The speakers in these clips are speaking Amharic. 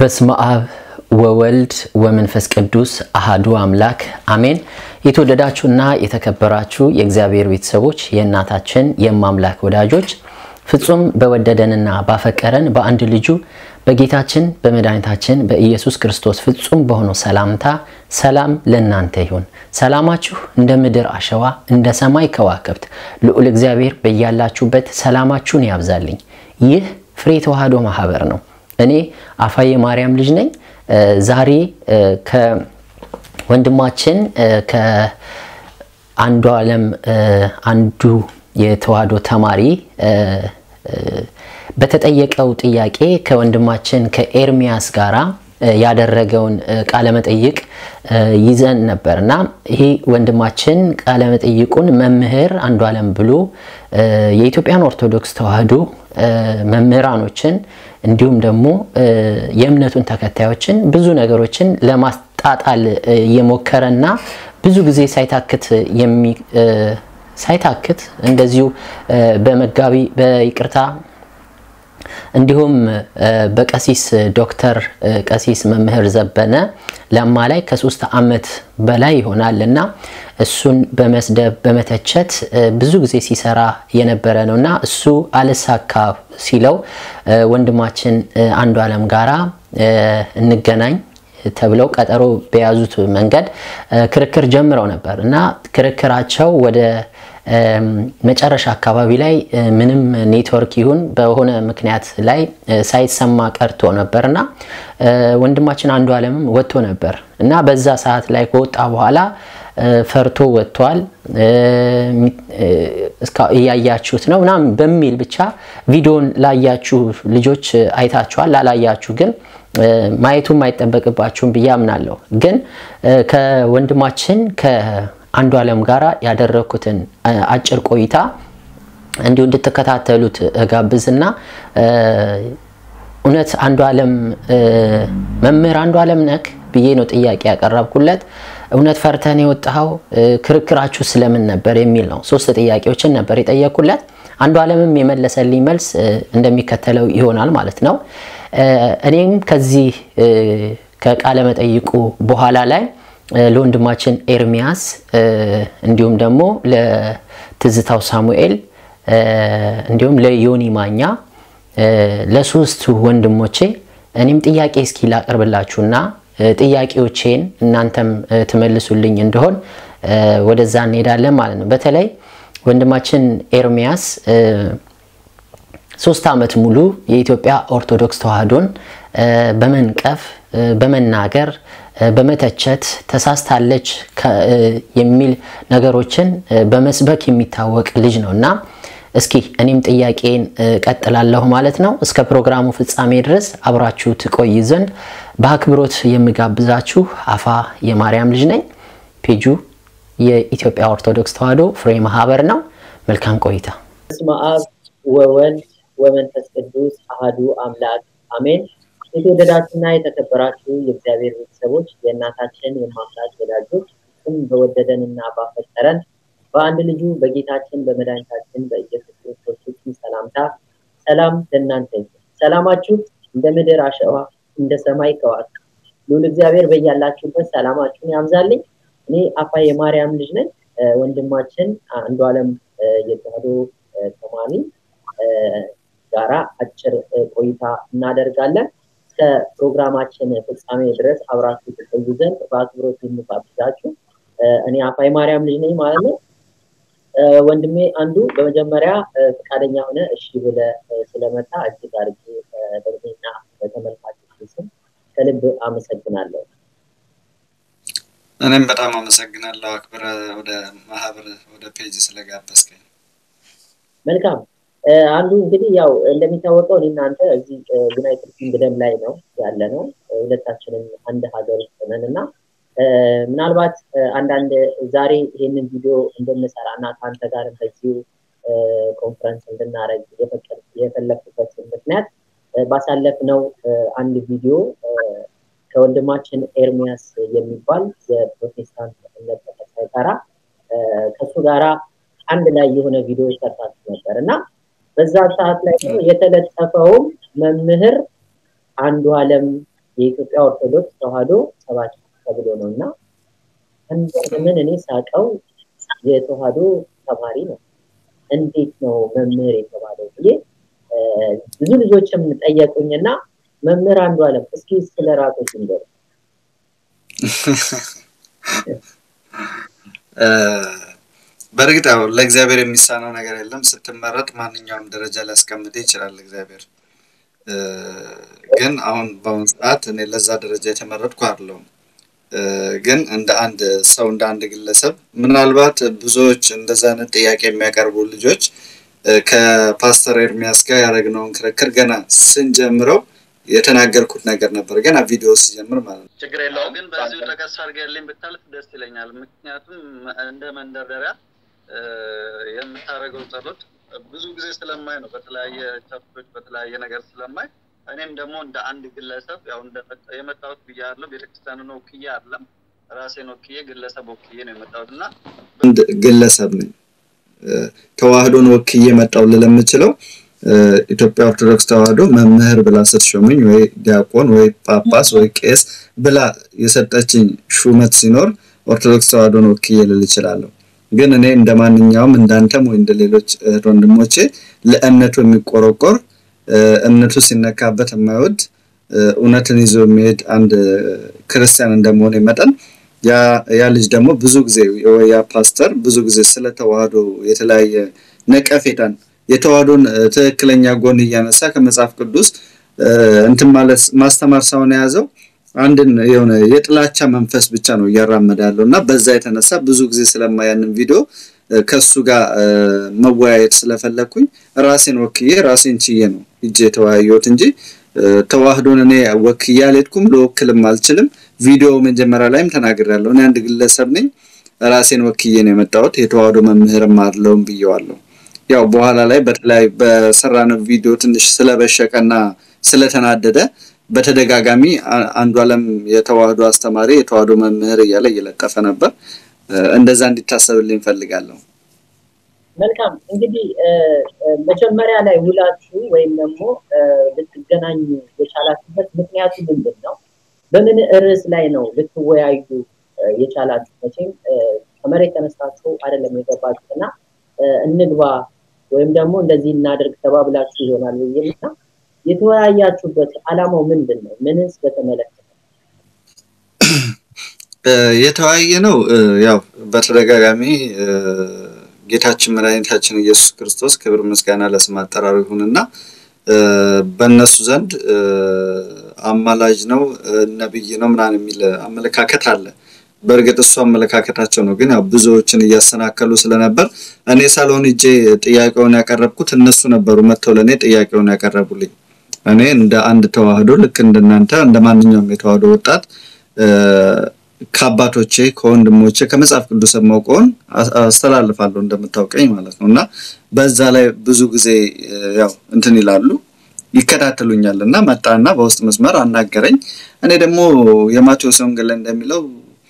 በስመ አብ ወወልድ ወመንፈስ ቅዱስ አሃዱ አምላክ አሜን። የተወደዳችሁና የተከበራችሁ የእግዚአብሔር ቤተሰቦች የእናታችን የማምላክ ወዳጆች ፍጹም በወደደንና ባፈቀረን በአንድ ልጁ በጌታችን በመድኃኒታችን በኢየሱስ ክርስቶስ ፍጹም በሆነው ሰላምታ ሰላም ለእናንተ ይሁን። ሰላማችሁ እንደ ምድር አሸዋ እንደ ሰማይ ከዋክብት ልዑል እግዚአብሔር በያላችሁበት ሰላማችሁን ያብዛልኝ። ይህ ፍሬ ተዋህዶ ማህበር ነው። እኔ አፋዬ ማርያም ልጅ ነኝ። ዛሬ ከወንድማችን ከአንዱ ዓለም አንዱ የተዋህዶ ተማሪ በተጠየቀው ጥያቄ ከወንድማችን ከኤርሚያስ ጋራ ያደረገውን ቃለመጠይቅ ይዘን ነበር እና ይሄ ወንድማችን ቃለመጠይቁን መምህር አንዱ ዓለም ብሎ የኢትዮጵያን ኦርቶዶክስ ተዋህዶ መምህራኖችን እንዲሁም ደግሞ የእምነቱን ተከታዮችን ብዙ ነገሮችን ለማጣጣል የሞከረና ብዙ ጊዜ ሳይታክት ሳይታክት እንደዚሁ በመጋቢ በይቅርታ እንዲሁም በቀሲስ ዶክተር ቀሲስ መምህር ዘበነ ለማ ላይ ከሶስት ዓመት በላይ ይሆናል እና እሱን በመስደብ በመተቸት ብዙ ጊዜ ሲሰራ የነበረ ነው እና እሱ አልሳካ ሲለው ወንድማችን አንዱ ዓለም ጋራ እንገናኝ ተብለው ቀጠሮ በያዙት መንገድ ክርክር ጀምረው ነበር እና ክርክራቸው ወደ መጨረሻ አካባቢ ላይ ምንም ኔትወርክ ይሁን በሆነ ምክንያት ላይ ሳይሰማ ቀርቶ ነበር እና ወንድማችን አንዱ ዓለምም ወጥቶ ነበር እና በዛ ሰዓት ላይ ከወጣ በኋላ ፈርቶ ወጥቷል፣ እያያችሁት ነው ምናምን በሚል ብቻ ቪዲዮን ላያችሁ ልጆች አይታችኋል። ላላያችሁ ግን ማየቱም አይጠበቅባችሁም ብዬ አምናለሁ። ግን ከወንድማችን ከአንዱ ዓለም ጋር ያደረግኩትን አጭር ቆይታ እንዲሁ እንድትከታተሉት እጋብዝና እውነት አንዱ ዓለም መምህር አንዱ ዓለም ነክ ብዬ ነው ጥያቄ ያቀረብኩለት። እውነት ፈርተን የወጣኸው ክርክራችሁ ስለምን ነበር የሚል ነው። ሶስት ጥያቄዎችን ነበር የጠየኩለት። አንዱ ዓለምም የመለሰልኝ መልስ እንደሚከተለው ይሆናል ማለት ነው። እኔም ከዚህ ከቃለ መጠይቁ በኋላ ላይ ለወንድማችን ኤርሚያስ እንዲሁም ደግሞ ለትዝታው ሳሙኤል እንዲሁም ለዮኒ ማኛ ለሶስቱ ወንድሞቼ እኔም ጥያቄ እስኪ ላቀርብላችሁና ጥያቄዎቼን እናንተም ትመልሱልኝ እንደሆን ወደዛ እንሄዳለን ማለት ነው። በተለይ ወንድማችን ኤርሚያስ ሶስት ዓመት ሙሉ የኢትዮጵያ ኦርቶዶክስ ተዋህዶን በመንቀፍ በመናገር በመተቸት ተሳስታለች የሚል ነገሮችን በመስበክ የሚታወቅ ልጅ ነው እና እስኪ እኔም ጥያቄን ቀጥላለሁ ማለት ነው። እስከ ፕሮግራሙ ፍጻሜ ድረስ አብራችሁ ትቆይ ዘንድ በአክብሮት የምጋብዛችሁ አፋ የማርያም ልጅ ነኝ። ፔጁ የኢትዮጵያ ኦርቶዶክስ ተዋህዶ ፍሬ ማህበር ነው። መልካም ቆይታ። በስመ አብ ወወልድ ወመንፈስ ቅዱስ አሃዱ አምላክ አሜን። የተወደዳችሁና የተከበራችሁ የእግዚአብሔር ቤተሰቦች የእናታችን የማምላክ ወዳጆች ስም በወደደንና ባፈቀረን በአንድ ልጁ በጌታችን በመድኃኒታችን በኢየሱስ ክርስቶስ ፍጹም ሰላምታ ሰላም ለእናንተ ይሁን። ሰላማችሁ እንደ ምድር አሸዋ እንደ ሰማይ ከዋክብት ልዑል እግዚአብሔር በያላችሁበት ሰላማችሁን ያብዛልኝ። እኔ አፋ የማርያም ልጅ ነኝ። ወንድማችን አንዱ ዓለም የተዋህዶ ተማሪ ጋራ አጭር ቆይታ እናደርጋለን። እስከ ፕሮግራማችን ፍጻሜ ድረስ አብራችሁ ትቆዩ ዘንድ በአክብሮት የምጋብዛችሁ እኔ አፋ የማርያም ልጅ ነኝ ማለት ነው። ወንድሜ አንዱ በመጀመሪያ ፈቃደኛ ሆነ እሺ ብለ ስለመጣ እጅግ አድርጌ በእኔና በተመልካቾች ስም ከልብ አመሰግናለሁ። እኔም በጣም አመሰግናለሁ አክብረ ወደ ማህበር ወደ ፔጅ ስለጋበዝከኝ። መልካም አንዱ እንግዲህ ያው እንደሚታወቀው እኔ እናንተ እዚህ ዩናይትድ ኪንግደም ላይ ነው ያለ ነው። ሁለታችንም አንድ ሀገር ውስጥ ነን እና ምናልባት አንዳንድ ዛሬ ይሄንን ቪዲዮ እንድንሰራ እና ከአንተ ጋር በዚሁ ኮንፈረንስ እንድናደረግ የፈለግኩበት ምክንያት ባሳለፍነው አንድ ቪዲዮ ከወንድማችን ኤርሚያስ የሚባል የፕሮቴስታንት እምነት ተከታይ ጋራ ከእሱ ጋራ አንድ ላይ የሆነ ቪዲዮ ሰርታችሁ ነበር እና በዛ ሰዓት ላይ የተለጠፈውም መምህር አንዱ ዓለም የኢትዮጵያ ኦርቶዶክስ ተዋህዶ ሰባኪ ተብሎ ነው እና ምን እኔ ሳቀው የተዋህዶ ተማሪ ነው። እንዴት ነው መምህር የተባለው ብዬ ብዙ ልጆችም ጠየቁኝና መምህር አንዱ አለም እስኪ ስለ ራሶች ንገሩ። በእርግጥ ያው ለእግዚአብሔር የሚሳነው ነገር የለም። ስትመረጥ ማንኛውም ደረጃ ሊያስቀምጥ ይችላል እግዚአብሔር። ግን አሁን በአሁኑ ሰዓት እኔ ለዛ ደረጃ የተመረጥኩ አይደለሁም። ግን እንደ አንድ ሰው እንደ አንድ ግለሰብ ምናልባት ብዙዎች እንደዛ አይነት ጥያቄ የሚያቀርቡ ልጆች ከፓስተር ኤርሚያስ ጋር ያደረግነውን ክርክር ገና ስንጀምረው የተናገርኩት ነገር ነበር። ገና ቪዲዮ ሲጀምር ማለት ነው። ችግር የለውም ግን በዚሁ ጠቀስ አድርገልኝ ብታልፍ ደስ ይለኛል። ምክንያቱም እንደ መንደርደሪያ የምታደርገው ጸሎት ብዙ ጊዜ ስለማይ ነው፣ በተለያየ ቸርቾች በተለያየ ነገር ስለማይ እኔም ደግሞ እንደ አንድ ግለሰብ ያው የመጣሁት ብያለሁ። ቤተክርስቲያንን ወክዬ አይደለም ራሴን ወክዬ ግለሰብ ወክዬ ነው የመጣሁት እና አንድ ግለሰብ ነኝ ተዋህዶን ወክዬ መጣው ልል የምችለው ኢትዮጵያ ኦርቶዶክስ ተዋህዶ መምህር ብላ ስትሾመኝ ወይ ዲያቆን ወይ ጳጳስ ወይ ቄስ ብላ የሰጠችኝ ሹመት ሲኖር ኦርቶዶክስ ተዋህዶን ወክዬ ልል እችላለሁ። ግን እኔ እንደ ማንኛውም እንዳንተም ወይ እንደ ሌሎች እህት ወንድሞቼ ለእምነቱ የሚቆረቆር እምነቱ ሲነካበት የማይወድ እውነትን ይዞ የሚሄድ አንድ ክርስቲያን እንደመሆነ መጠን ያ ልጅ ደግሞ ብዙ ጊዜ ያ ፓስተር ብዙ ጊዜ ስለ ተዋህዶ የተለያየ ነቀፌታን የተዋህዶን ትክክለኛ ጎን እያነሳ ከመጽሐፍ ቅዱስ እንትን ማለት ማስተማር ሳይሆን የያዘው አንድን የሆነ የጥላቻ መንፈስ ብቻ ነው እያራመደ ያለው እና በዛ የተነሳ ብዙ ጊዜ ስለማያንን ቪዲዮ ከሱ ጋር መወያየት ስለፈለግኩኝ ራሴን ወክዬ ራሴን ችዬ ነው እጄ የተወያየሁት እንጂ ተዋህዶን እኔ ወክዬ አልሄድኩም፣ ልወክልም አልችልም። ቪዲዮ መጀመሪያ ላይም ተናግሬያለሁ። እኔ አንድ ግለሰብ ነኝ፣ ራሴን ወክዬ ነው የመጣሁት። የተዋህዶ መምህርም አለውም ብየዋለሁ። ያው በኋላ ላይ በተለያዩ በሰራነው ቪዲዮ ትንሽ ስለበሸቀና ስለተናደደ በተደጋጋሚ አንዱ አለም የተዋህዶ አስተማሪ የተዋህዶ መምህር እያለ እየለጠፈ ነበር። እንደዛ እንዲታሰብልኝ እፈልጋለሁ። መልካም እንግዲህ መጀመሪያ ላይ ውላችሁ ወይም ደግሞ ልትገናኙ የቻላችሁበት ምክንያቱ ምንድን ነው? በምን ርዕስ ላይ ነው ልትወያዩ የቻላችሁ? መቼም ከመሬት ተነስታችሁ አይደለም የገባችሁት እና እንግባ ወይም ደግሞ እንደዚህ እናደርግ ተባብላችሁ ይሆናል ብዬና የተወያያችሁበት አላማው ምንድን ነው? ምንስ በተመለከተ የተወያየ ነው? ያው በተደጋጋሚ ጌታችን መድኃኒታችን ኢየሱስ ክርስቶስ ክብር ምስጋና ለስም አጠራሩ ይሁንና በእነሱ ዘንድ አማላጅ ነው፣ ነብይ ነው ምናምን የሚል አመለካከት አለ። በእርግጥ እሱ አመለካከታቸው ነው፣ ግን ያው ብዙዎችን እያሰናከሉ ስለነበር እኔ ሳልሆን እጄ ጥያቄውን ያቀረብኩት እነሱ ነበሩ መጥተው ለእኔ ጥያቄውን ያቀረቡልኝ። እኔ እንደ አንድ ተዋህዶ ልክ እንደናንተ እንደ ማንኛውም የተዋህዶ ወጣት ከአባቶቼ ከወንድሞቼ ከመጽሐፍ ቅዱስ የማውቀውን አስተላልፋለሁ እንደምታውቀኝ ማለት ነው። እና በዛ ላይ ብዙ ጊዜ ያው እንትን ይላሉ ይከታተሉኛል እና መጣና በውስጥ መስመር አናገረኝ። እኔ ደግሞ የማቴዎስ ወንጌል ላይ እንደሚለው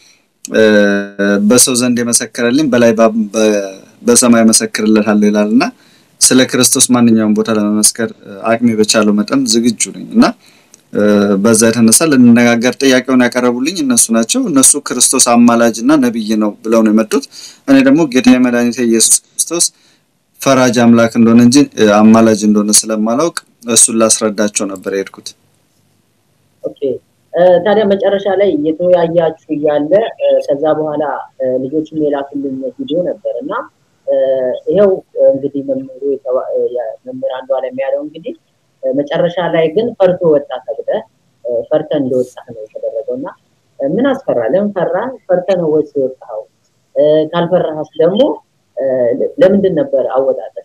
በሰው ዘንድ የመሰከረልኝ በላይ በሰማይ መሰክርለታለሁ ይላል እና ስለ ክርስቶስ ማንኛውም ቦታ ለመመስከር አቅሜ በቻለው መጠን ዝግጁ ነኝ እና በዛ የተነሳ ልንነጋገር ጥያቄውን ያቀረቡልኝ እነሱ ናቸው። እነሱ ክርስቶስ አማላጅ እና ነብይ ነው ብለው ነው የመጡት። እኔ ደግሞ ጌታ መድኃኒቴ ኢየሱስ ክርስቶስ ፈራጅ አምላክ እንደሆነ እንጂ አማላጅ እንደሆነ ስለማላውቅ እሱን ላስረዳቸው ነበር የሄድኩት። ኦኬ ታዲያ መጨረሻ ላይ እየተወያያችሁ እያለ ከዛ በኋላ ልጆችም የላኩልኝ ቪዲዮ ነበር እና ይኸው እንግዲህ መምህሩ መምህር አንዱ አለም ያለው እንግዲህ መጨረሻ ላይ ግን ፈርቶ ወጣ ተብለህ ፈርተ እንደወጣህ ነው የተደረገው እና ምን አስፈራ? ለምን ፈራ? ፈርተ ነው ወይስ የወጣኸው? ካልፈራህስ ደግሞ ለምንድን ነበር አወጣጠህ?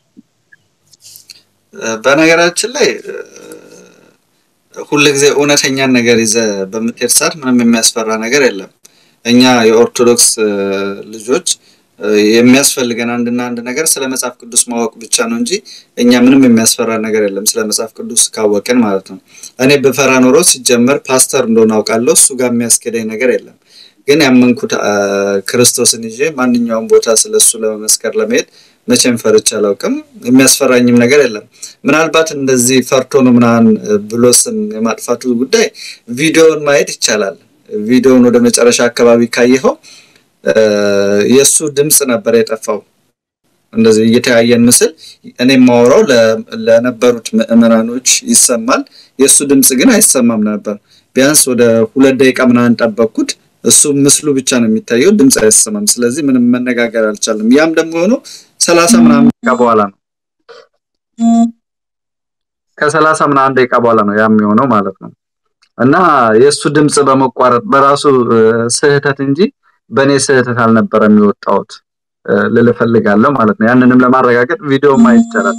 በነገራችን ላይ ሁል ጊዜ እውነተኛን ነገር ይዘ በምትሄድ ሰዓት ምንም የሚያስፈራ ነገር የለም። እኛ የኦርቶዶክስ ልጆች የሚያስፈልገን አንድና አንድ ነገር ስለ መጽሐፍ ቅዱስ ማወቅ ብቻ ነው እንጂ እኛ ምንም የሚያስፈራ ነገር የለም፣ ስለ መጽሐፍ ቅዱስ ካወቅን ማለት ነው። እኔ በፈራ ኖሮ ሲጀመር ፓስተር እንደሆነ አውቃለሁ፣ እሱ ጋር የሚያስኬደኝ ነገር የለም። ግን ያመንኩት ክርስቶስን ይዤ ማንኛውም ቦታ ስለ እሱ ለመመስከር ለመሄድ መቼም ፈርቼ አላውቅም። የሚያስፈራኝም ነገር የለም። ምናልባት እንደዚህ ፈርቶ ነው ምናምን ብሎ ስም የማጥፋቱ ጉዳይ ቪዲዮውን ማየት ይቻላል። ቪዲዮውን ወደ መጨረሻ አካባቢ ካየኸው የእሱ ድምፅ ነበር የጠፋው። እንደዚህ እየተያየን ምስል እኔ የማወራው ለነበሩት ምዕመናኖች ይሰማል። የእሱ ድምፅ ግን አይሰማም ነበር። ቢያንስ ወደ ሁለት ደቂቃ ምናምን ጠበቅኩት። እሱ ምስሉ ብቻ ነው የሚታየው፣ ድምፅ አይሰማም። ስለዚህ ምንም መነጋገር አልቻለም። ያም ደግሞ የሆነው ሰላሳ ምናምን ደቂቃ በኋላ ነው። ከሰላሳ ምናምን ደቂቃ በኋላ ነው ያም የሆነው ማለት ነው። እና የእሱ ድምፅ በመቋረጥ በራሱ ስህተት እንጂ በእኔ ስህተት አልነበረም የወጣሁት ልል እፈልጋለሁ ማለት ነው። ያንንም ለማረጋገጥ ቪዲዮ ማየት ይቻላል።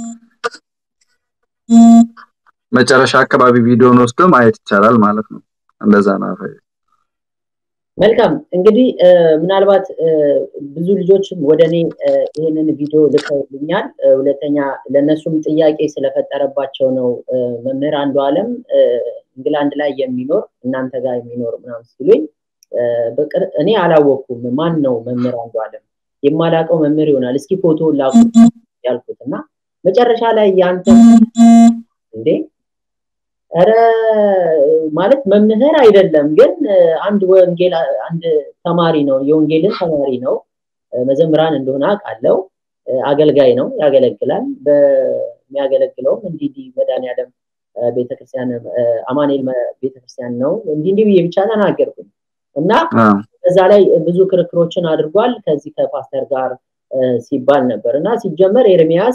መጨረሻ አካባቢ ቪዲዮን ወስዶ ማየት ይቻላል ማለት ነው። እንደዛ ነው። መልካም እንግዲህ ምናልባት ብዙ ልጆችም ወደ እኔ ይህንን ቪዲዮ ልከውልኛል። ሁለተኛ ለእነሱም ጥያቄ ስለፈጠረባቸው ነው። መምህር አንዱ አለም እንግላንድ ላይ የሚኖር እናንተ ጋር የሚኖር ምናምን ሲሉኝ እኔ አላወቅኩም። ማን ነው መምህር አንዱ አለም? የማላውቀው መምህር ይሆናል። እስኪ ፎቶ ላኩ ያልኩት እና መጨረሻ ላይ ያንተ እንዴ ኧረ ማለት መምህር አይደለም፣ ግን አንድ ወንጌል አንድ ተማሪ ነው፣ የወንጌልን ተማሪ ነው። መዘምራን እንደሆነ አውቃለሁ። አገልጋይ ነው፣ ያገለግላል። በሚያገለግለውም እንዲህ መድኃኒዓለም ቤተክርስቲያን አማኑኤል ቤተክርስቲያን ነው። እንዲህ እንዲህ ብዬ ብቻ ተናገርኩኝ እና በዛ ላይ ብዙ ክርክሮችን አድርጓል ከዚህ ከፓስተር ጋር ሲባል ነበር እና ሲጀመር ኤርሚያስ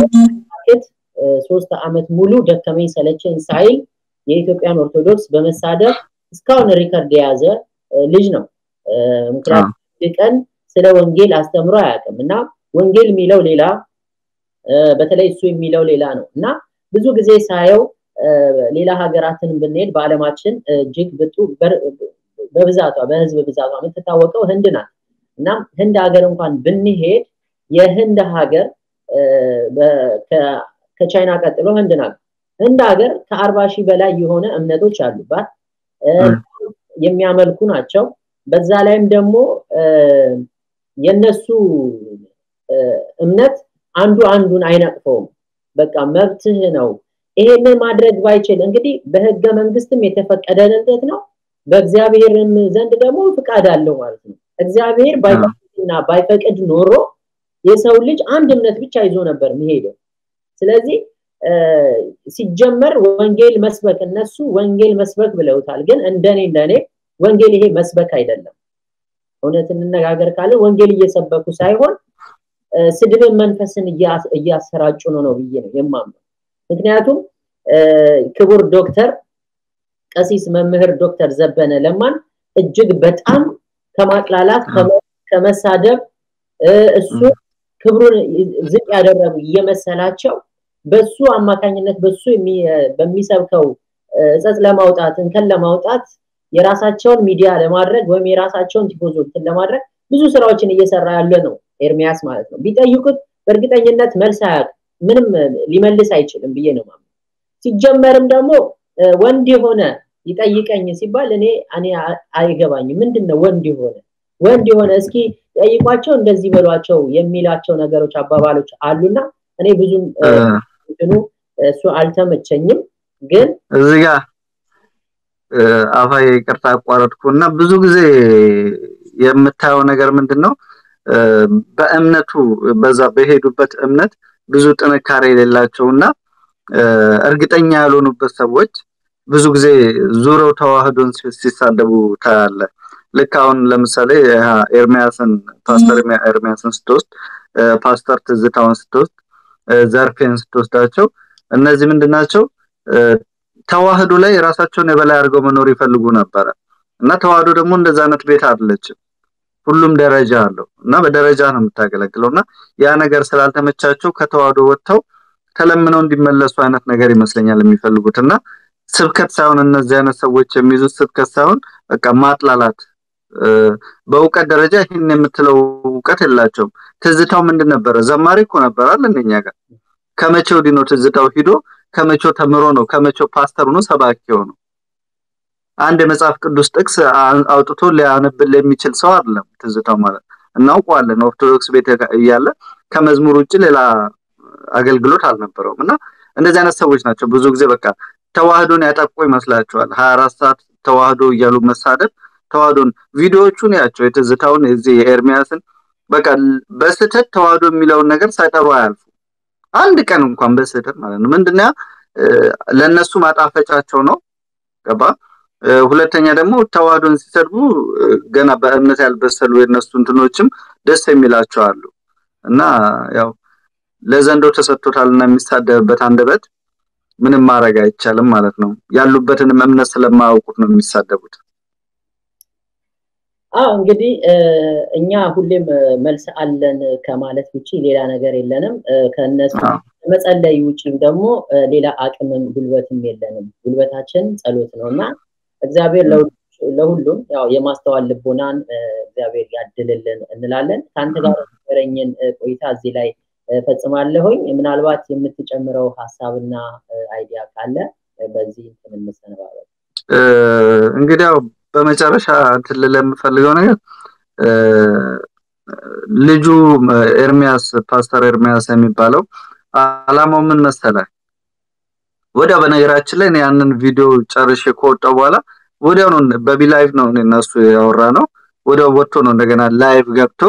ሶስት ዓመት ሙሉ ደከመኝ ሰለቸኝ ሳይል የኢትዮጵያን ኦርቶዶክስ በመሳደብ እስካሁን ሪከርድ የያዘ ልጅ ነው። ምክንያቱም ቀን ስለ ወንጌል አስተምሮ አያውቅም እና ወንጌል የሚለው ሌላ፣ በተለይ እሱ የሚለው ሌላ ነው እና ብዙ ጊዜ ሳየው ሌላ ሀገራትን ብንሄድ በዓለማችን እጅግ ብጡ በብዛቷ በህዝብ ብዛቷ የምትታወቀው ህንድ ናት እና ህንድ ሀገር እንኳን ብንሄድ የህንድ ሀገር ከቻይና ቀጥሎ ህንድ ናት። ህንድ ሀገር ከአርባ ሺህ በላይ የሆነ እምነቶች አሉባት የሚያመልኩ ናቸው። በዛ ላይም ደግሞ የነሱ እምነት አንዱ አንዱን አይነቅፈውም። በቃ መብትህ ነው። ይሄንን ማድረግ ባይችል እንግዲህ በህገ መንግስትም የተፈቀደለት ነው። በእግዚአብሔርም ዘንድ ደግሞ ፍቃድ አለው ማለት ነው። እግዚአብሔር ባይፈቅድና ባይፈቅድ ኖሮ የሰው ልጅ አንድ እምነት ብቻ ይዞ ነበር የሚሄደው። ስለዚህ ሲጀመር ወንጌል መስበክ እነሱ ወንጌል መስበክ ብለውታል። ግን እንደኔ እንደኔ ወንጌል ይሄ መስበክ አይደለም። እውነት እንነጋገር ካለ ወንጌል እየሰበኩ ሳይሆን ስድብን መንፈስን እያሰራጩ ነው ነው ብዬ ነው የማምነው። ምክንያቱም ክቡር ዶክተር ቀሲስ መምህር ዶክተር ዘበነ ለማን እጅግ በጣም ከማጥላላት ከመሳደብ እሱ ክብሩን ዝቅ ያደረጉ እየመሰላቸው በሱ አማካኝነት በሱ በሚሰብከው እጸጽ ለማውጣት እንከን ለማውጣት የራሳቸውን ሚዲያ ለማድረግ ወይም የራሳቸውን ቲፎዞችን ለማድረግ ብዙ ስራዎችን እየሰራ ያለ ነው ኤርሚያስ ማለት ነው። ቢጠይቁት በእርግጠኝነት መልስ አያውቅም፣ ምንም ሊመልስ አይችልም ብዬ ነው ማለት ሲጀመርም ደግሞ ወንድ የሆነ ይጠይቀኝ ሲባል እኔ እኔ አይገባኝም። ምንድን ነው ወንድ የሆነ ወንድ የሆነ እስኪ ጠይቋቸው እንደዚህ በሏቸው የሚላቸው ነገሮች አባባሎች አሉና እኔ ብዙም እንትኑ እሱ አልተመቸኝም። ግን እዚህ ጋር አፋዬ ይቅርታ አቋረጥኩና ብዙ ጊዜ የምታየው ነገር ምንድን ነው? በእምነቱ በዛ በሄዱበት እምነት ብዙ ጥንካሬ የሌላቸውና እርግጠኛ ያልሆኑበት ሰዎች ብዙ ጊዜ ዙረው ተዋህዶን ሲሳደቡ ታያለ። ልክ አሁን ለምሳሌ ኤርሚያስን ፓስተር ኤርሚያስን ስትወስድ፣ ፓስተር ትዝታውን ስትወስድ፣ ዘርፌን ስትወስዳቸው እነዚህ ምንድናቸው? ተዋህዶ ላይ ራሳቸውን የበላይ አድርገው መኖር ይፈልጉ ነበረ እና ተዋህዶ ደግሞ እንደዛ አይነት ቤት አይደለችም። ሁሉም ደረጃ አለው እና በደረጃ ነው የምታገለግለው እና ያ ነገር ስላልተመቻቸው ከተዋህዶ ወጥተው ተለምነው እንዲመለሱ አይነት ነገር ይመስለኛል የሚፈልጉት እና ስብከት ሳይሆን እነዚህ አይነት ሰዎች የሚይዙት ስብከት ሳይሆን በቃ ማጥላላት በእውቀት ደረጃ ይህን የምትለው እውቀት የላቸውም። ትዝታው ምንድን ነበረ? ዘማሪ እኮ ነበር አለ እንደኛ ጋር። ከመቼው ዲኖ ትዝታው ሂዶ ከመቼው ተምሮ ነው ከመቼው ፓስተር ሆኖ ሰባኪ ሆኖ አንድ የመጽሐፍ ቅዱስ ጥቅስ አውጥቶ ሊያነብል የሚችል ሰው አይደለም ትዝታው ማለት እናውቀዋለን። ኦርቶዶክስ ቤተ እያለ ከመዝሙር ውጭ ሌላ አገልግሎት አልነበረውም እና እንደዚህ አይነት ሰዎች ናቸው ብዙ ጊዜ በቃ ተዋህዶን ያጠቁ ይመስላቸዋል። ሀያ አራት ሰዓት ተዋህዶ እያሉ መሳደብ ተዋህዶን ቪዲዮዎቹን ያቸው የትዝታውን የዚህ የኤርሚያስን በቃ በስህተት ተዋህዶ የሚለውን ነገር ሳይጠሩ አያልፉ አንድ ቀን እንኳን በስህተት ማለት ነው። ምንድነው ለእነሱ ማጣፈጫቸው ነው። ገባ ሁለተኛ ደግሞ ተዋህዶን ሲሰድቡ ገና በእምነት ያልበሰሉ የነሱ እንትኖችም ደስ የሚላቸው አሉ እና ያው ለዘንዶ ተሰጥቶታልና የሚሳደብበት አንደበት ምንም ማድረግ አይቻልም ማለት ነው። ያሉበትንም እምነት ስለማያውቁት ነው የሚሳደቡት። አዎ እንግዲህ እኛ ሁሌም መልስ አለን ከማለት ውጪ ሌላ ነገር የለንም። ከነሱ መጸለይ ውጪም ደግሞ ሌላ አቅምም ጉልበትም የለንም። ጉልበታችን ጸሎት ነው እና እግዚአብሔር ለሁሉም ያው የማስተዋል ልቦናን እግዚአብሔር ያድልልን እንላለን። ከአንተ ጋር የነበረኝን ቆይታ እዚህ ላይ ፈጽማለሁኝ። ምናልባት የምትጨምረው ሀሳብና አይዲያ ካለ በዚህ እንትን እንሰነባበት። እንግዲህ ያው በመጨረሻ እንትን ልል የምፈልገው ነገር ልጁ ኤርሚያስ ፓስተር ኤርሚያስ የሚባለው አላማው ምን መሰለ? ወዲያው በነገራችን ላይ ያንን ቪዲዮ ጨርሼ ከወጣው በኋላ ወዲያው ነው በቢ ላይቭ ነው እነሱ ያወራ ነው። ወዲያው ወጥቶ ነው እንደገና ላይቭ ገብቶ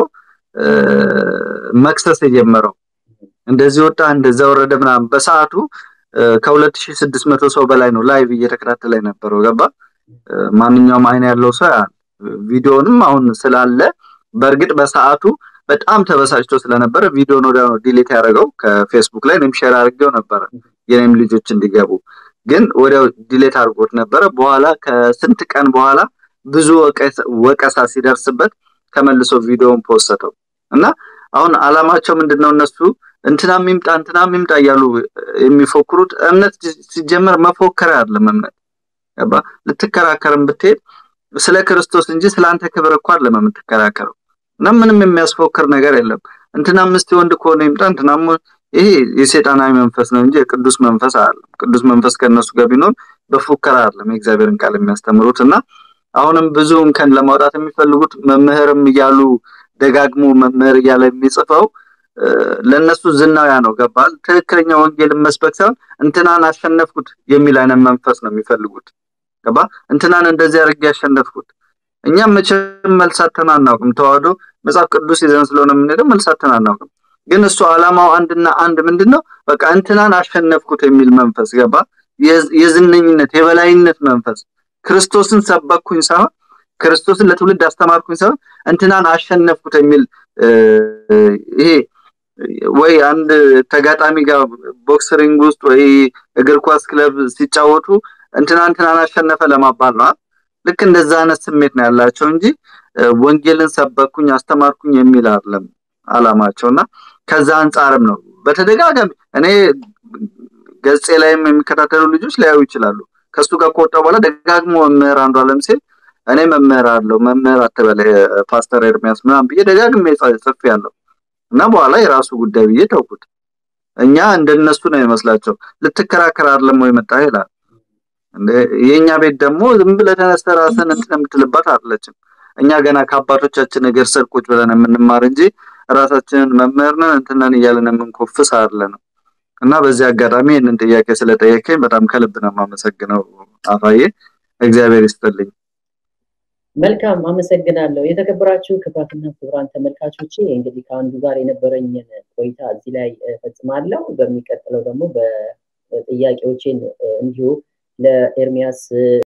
መክሰስ የጀመረው። እንደዚህ ወጣ እንደዛ ወረደ ምናምን በሰዓቱ ከ2600 ሰው በላይ ነው ላይቭ እየተከታተለ የነበረው ገባ ማንኛውም አይን ያለው ሰው ያል ቪዲዮንም አሁን ስላለ በእርግጥ በሰዓቱ በጣም ተበሳጭቶ ስለነበረ ቪዲዮን ወዲያ ነው ዲሌት ያደረገው ከፌስቡክ ላይ እኔም ሼር አድርጌው ነበረ የኔም ልጆች እንዲገቡ ግን ወዲያው ዲሌት አድርጎት ነበረ በኋላ ከስንት ቀን በኋላ ብዙ ወቀሳ ሲደርስበት ተመልሶ ቪዲዮን ፖስተው እና አሁን አላማቸው ምንድነው እነሱ እንትና ሚምጣ እንትና ሚምጣ እያሉ የሚፎክሩት እምነት ሲጀመር መፎከር አይደለም እምነት ገባ ልትከራከርም ብትሄድ ስለ ክርስቶስ እንጂ ስለ አንተ ክብር እኮ አይደለም የምትከራከረው እና ምንም የሚያስፎክር ነገር የለም እንትና ምስት ወንድ ከሆነ ይምጣ እንትና ይሄ የሴጣናዊ መንፈስ ነው እንጂ የቅዱስ መንፈስ አይደለም ቅዱስ መንፈስ ከነሱ ጋር ቢኖር በፉከራ አይደለም የእግዚአብሔርን ቃል የሚያስተምሩት እና አሁንም ብዙ እንከን ለማውጣት የሚፈልጉት መምህርም እያሉ ደጋግሞ መምህር እያለ የሚጽፈው ለነሱ ዝናውያ ነው ገባል ትክክለኛ ወንጌልን መስበክ ሳይሆን እንትናን አሸነፍኩት የሚል አይነት መንፈስ ነው የሚፈልጉት ገባ እንትናን እንደዚህ አድርጌ ያሸነፍኩት እኛም መቼም መልሳተን አናውቅም ተዋህዶ መጽሐፍ ቅዱስ ይዘን ስለሆነ የምንሄደው መልሳተን አናውቅም ግን እሱ አላማው አንድና አንድ ምንድነው በቃ እንትናን አሸነፍኩት የሚል መንፈስ ገባ የዝነኝነት የበላይነት መንፈስ ክርስቶስን ሰበኩኝ ሳይሆን ክርስቶስን ለትውልድ አስተማርኩኝ ሳይሆን እንትናን አሸነፍኩት የሚል ይሄ ወይ አንድ ተጋጣሚ ጋር ቦክስሪንግ ውስጥ ወይ እግር ኳስ ክለብ ሲጫወቱ እንትና እንትናን አሸነፈ ለማባል ነው ልክ እንደዛ አይነት ስሜት ነው ያላቸው እንጂ ወንጌልን ሰበኩኝ አስተማርኩኝ የሚል አይደለም አላማቸውና ከዛ አንጻርም ነው በተደጋጋሚ እኔ ገጼ ላይም የሚከታተሉ ልጆች ሊያዩ ይችላሉ ከሱ ጋር ከወጣ በኋላ ደጋግሞ መምህር አንዱ አለም ሲል እኔ መምህር አለው መምህር አትበለ ፓስተር ኤርሚያስ ምናምን ብዬ ደጋግሜ ጽፍ ያለው እና በኋላ የራሱ ጉዳይ ብዬ ተውኩት እኛ እንደነሱ ነው ይመስላቸው ልትከራከር አይደለም ወይ መጣ ይላል የኛ ቤት ደግሞ ዝም ብለህ ተነስተህ ራስን እንትን የምትልባት አይደለችም እኛ ገና ከአባቶቻችን እግር ስር ቁጭ ብለን የምንማር እንጂ ራሳችንን መምህር ነን እንትነን እያለን የምንኮፍስ አይደለንም እና በዚህ አጋጣሚ ይህንን ጥያቄ ስለጠየቀኝ በጣም ከልብ ነው የማመሰግነው አፋዬ እግዚአብሔር ይስጥልኝ መልካም አመሰግናለሁ የተከበራችሁ ክቡራትና ክቡራን ተመልካቾቼ እንግዲህ ከአንዱ ጋር የነበረኝን ቆይታ እዚህ ላይ ፈጽማለሁ በሚቀጥለው ደግሞ በጥያቄዎችን እንዲሁ ለኤርሚያስ